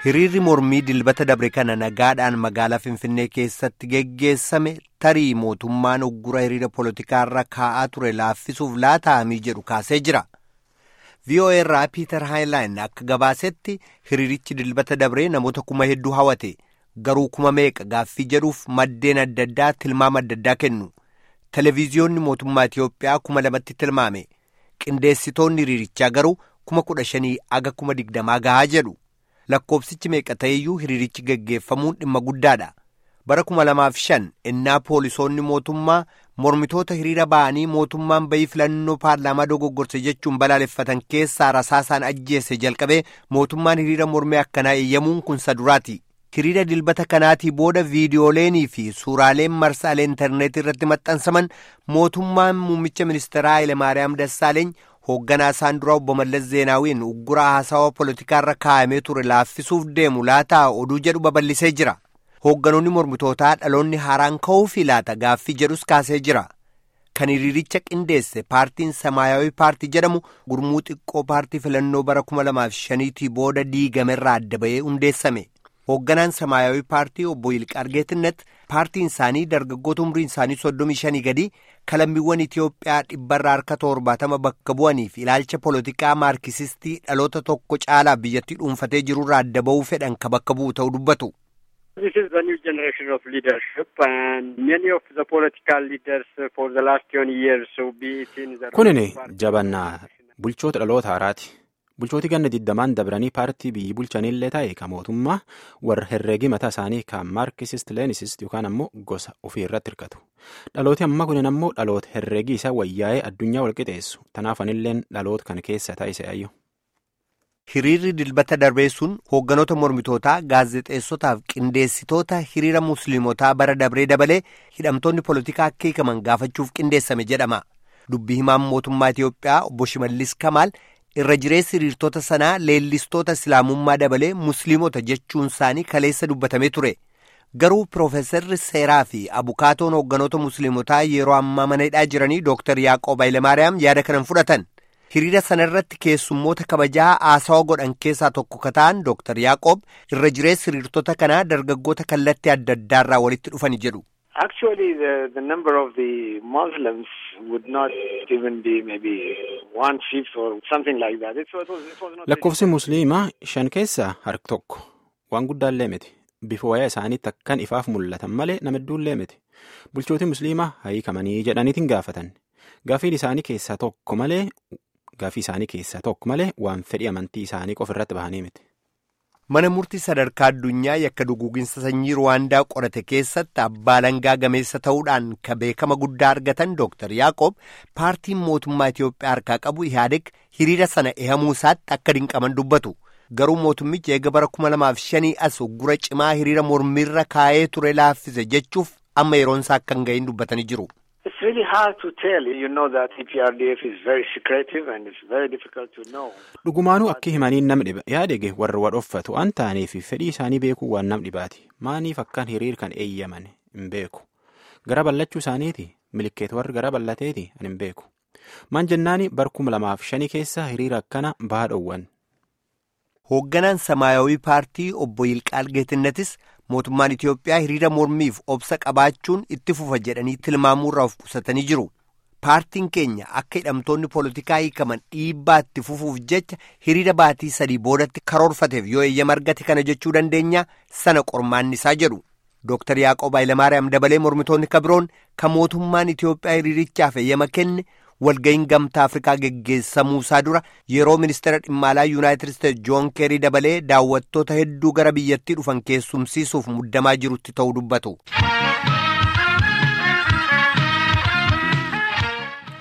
Hiriirri mormii dilbata dabre kana nagaadhaan magaalaa Finfinnee keessatti geggeessame tarii mootummaan uggura hiriira poolotikaarra kaa'aa ture laaffisuuf laataa'amii jedhu kaasee jira. VOA irraa Piiter Haayilaan akka gabaasetti hiriirichi dilbata dabree namoota kuma hedduu hawate garuu kuma meeqa gaaffii jedhuuf maddeen adda addaa tilmaama adda addaa kennu. Televiziyoonni mootummaa Itiyoophiyaa kuma lamatti tilmaame. Qindeessitoonni hiriirichaa garuu kuma kudha shanii aga kuma digdamaa gahaa jedhu. Lakkoobsichi meeqa ta'eyyuu hiriirichi geggeeffamuun dhimma guddaadha. Bara kuma lamaaf shan innaa poolisoonni mootummaa mormitoota hiriira ba'anii mootummaan bayii filannoo paarlaamaa dogoggorse jechuun balaaleffatan keessaa rasaasaan ajjeese jalqabee mootummaan hiriira mormee akkanaa eeyyamuun kun saduraati. Hiriira dilbata kanaatii booda viidiyoolenii fi suuraaleen marsaalee intarneetii irratti maxxansaman mootummaan muummicha ministeeraa Hayilemaariyaam Dassaaleeny hoogganaa isaan duraa obbo Mallas Zeenaawiin ugguraa haasawaa poolotikaarra kaa'amee ture laaffisuuf deemu laataa oduu jedhu babal'isee jira. Hoogganoonni mormitootaa dhaloonni haaraan ka'uufi laata gaaffii jedhus kaasee jira. Kan hiriiricha qindeesse paartiin Samaayawii paartii jedhamu gurmuu xiqqoo paartii filannoo bara kuma lamaaf shaniitii booda diigamerraa adda bahee hundeessame. Hoogganaan Samaayawii paartii obbo Yilqaar Geettinnet paartiin isaanii dargaggoota umriin isaanii soddomii shanii gadi kalammiiwwan Itiyoophiyaa dhibbarraa harka torbaatama bakka bu'aniif ilaalcha poolitikaa maarkisistii dhaloota tokko caalaa biyyattii dhuunfatee jirurraa adda bahuu fedhan ka bakka bu'u ta'uu dubbatu. This is the new generation of leadership and many of the political leaders for the last twenty years so be it in the Kunini jabannaa bulchoota dhaloota haaraati. Bulchooti ganna digdamaan dabranii paartii biyyi bulchanillee ta'e ka mootummaa warra herreegii mataa isaanii kan maarkisist leenisist yookaan ammoo gosa ofii irratti hirkatu. Dhalooti amma kunin ammoo dhaloota herreegii isaa wayyaa'ee addunyaa walqixeessu. Tanaaf anilleen dhaloota kan keessa taa'ise ayyo. Hiriirri dilbata darbee sun hoogganoota mormitootaa gaazexeessotaaf qindeessitoota hiriira musliimotaa bara dabree dabalee hidhamtoonni poolitikaa akka hiikaman gaafachuuf qindeessame jedhama. Dubbii himaan mootummaa Itiyoophiyaa obbo Shimallis Kamaal irra jireessi hiriirtota sanaa leellistoota islaamummaa dabalee musliimota jechuun isaanii kaleessa dubbatamee ture. Garuu Piroofeesarri Seeraa fi Abukaatoon hoogganoota musliimotaa yeroo ammaa mana hidhaa jiranii Dooktar Yaaqoob Hayilemaariyaam yaada kanan fudhatan. Hiriira sana irratti keessummoota kabajaa haasawa godhan keessaa tokko ka ta'an Dooktar Yaaqoob irra jireessi hiriirtota kanaa dargaggoota kallattii adda addaarraa walitti dhufani jedhu. Actually, the, the number of the Muslims would not even be maybe one fifth or something like that. It was, it was not Lakkoofsi musliimaa shan keessaa harka tokko waan guddaallee miti. Bifa wayaa isaaniitti akkan ifaaf mul'atan malee nama hedduullee miti. Bulchooti musliimaa hiikamanii jedhaniitiin gaafatan. Gaafiin isaanii keessaa tokko malee gaafii isaanii keessaa tokko malee waan fedhii amantii isaanii qofa irratti bahanii miti. Mana murtii sadarkaa addunyaa yakka duguuginsa sanyii Ruwaandaa qorate keessatti abbaa langaa gameessa ta'uudhaan ka beekama guddaa argatan Dooktar Yaaqoob paartiin mootummaa Itiyoophiyaa harkaa qabu Ihaadeg hiriira sana ehamuu isaatti akka dinqaman dubbatu. Garuu mootummichi eega bara kuma lamaaf shanii as uggura cimaa hiriira mormiirra kaa'ee ture laaffise jechuuf amma yeroon isaa akka hin gahin dubbatanii jiru. It's really hard to tell. You know that EPRDF is very secretive and it's very difficult to know. Dhugumaanuu akka himaniin nam dhiba yaadege warra wadhoffatu waan ta'aniif fedhii isaanii beekuu waan nam dhibaati. Maaniif akkaan hiriir kan eeyyaman hin beeku. Gara ballachuu isaaniiti milikeet warri gara ballateeti ani hin beeku. Maan jennaani bar kuma lamaaf shanii keessa hiriira akkana bahaa dhoowwan. Hoogganaan Samaayawii paartii obbo Yilqaal Geetinnetis mootummaan Itiyoophiyaa hiriira mormiif obsa qabaachuun itti fufa jedhanii tilmaamuurraa of qusatanii jiru. Paartiin keenya akka hidhamtoonni poolitikaa hiikaman dhiibbaa itti fufuuf jecha hiriira baatii sadii boodatti karoorfateef yoo eeyyama argate kana jechuu dandeenya sana qormaanni isaa jedhu. Dooktar Yaaqoob Hayilemaariyaam dabalee mormitoonni kabiroon kan mootummaan Itiyoophiyaa hiriirichaaf eeyyama kenne walga'iin gamtaa Afrikaa geggeessamuu isaa dura yeroo ministeera dhimma alaa Yuunaayitid Isteetsi Joon Keerii dabalee daawwattoota hedduu gara biyyattii dhufan keessumsiisuuf muddamaa jirutti ta'uu dubbatu.